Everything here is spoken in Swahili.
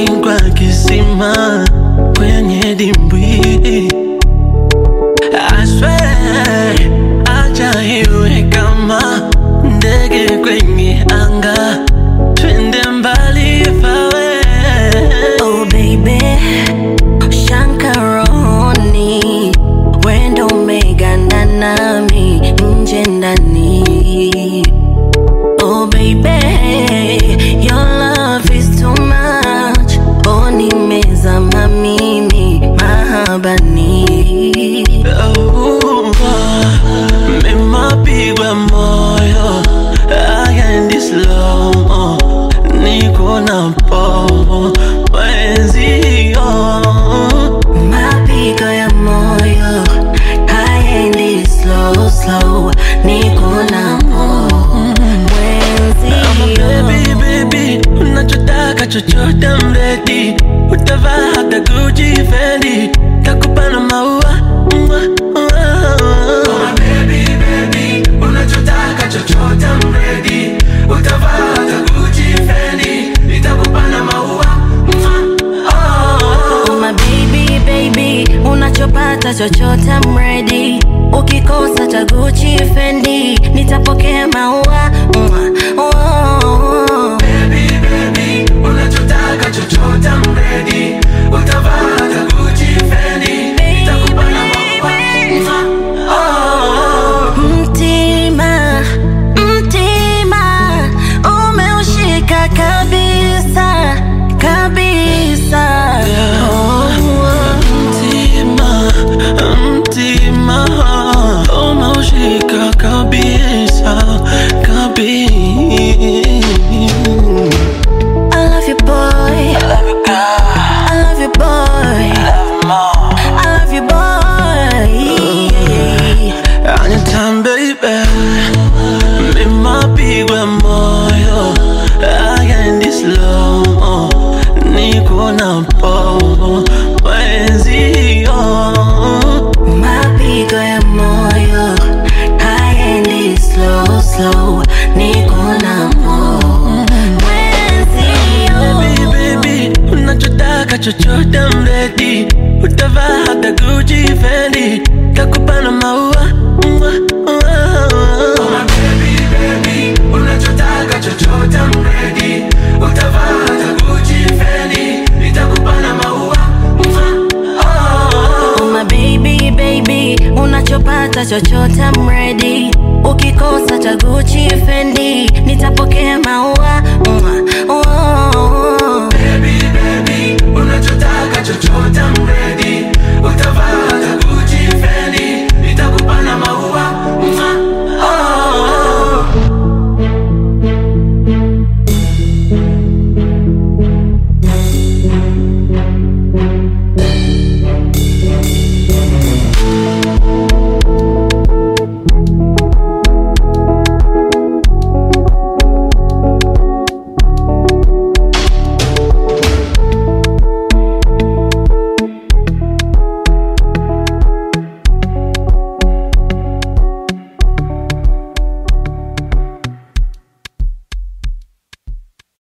maji kwa kisima kwenye dimbwi I swear, acha iwe kama ndege kwenye anga, twende mbali fawe. Oh baby, Shankaroni, wendo umeganda nami nje ndani. Oh baby, your love is too much. Oh nimezama mimi mahabani. Oh, mimapigwa moyo agendi slow niko na pomo wenzio Mapigo ya moyo haendi slow slow, niko na mwenzio. Baby, baby, unachotaka chochote mredi, utavaa hata Gucci, Fendi, takupa na maua Mwah, mwah. Baby, baby, unachotaka chochote mredi, utavaa hata Gucci, Fendi, nitakupa na maua Oh my baby baby, unachopata chochote I'm ready. Ukikosa cha Gucci Fendi, nitapokea maua. Mwah. Oh. Baby, baby, unachotaka chochote mredi, utavaa hata Gucci, Fendi, nitakupa na maua Mtima, mtima, umeushika kabisa, kabisa. Mtima, mtima, umeushika kabisa, kabisa. I love you boy, I love you boy, I love you boy. Anytime baby, mimapigwa moyo agendi slow niko na pomo wenzio Mapigo ya moyo haendi slow slow, niko na mwenzio. Baby, baby, unachotaka chochote mredi, utavaa hata Gucci, Fendi, takupa na maua Mwah, mwah. Baby, baby, unachotaka chochote mredi, utavaa hata Gucci, Fendi, nitakupa na maua Oh my baby baby, unachopata chochote I'm ready. Ukikosa cha Gucci Fendi, nitapokea maua. Mwah.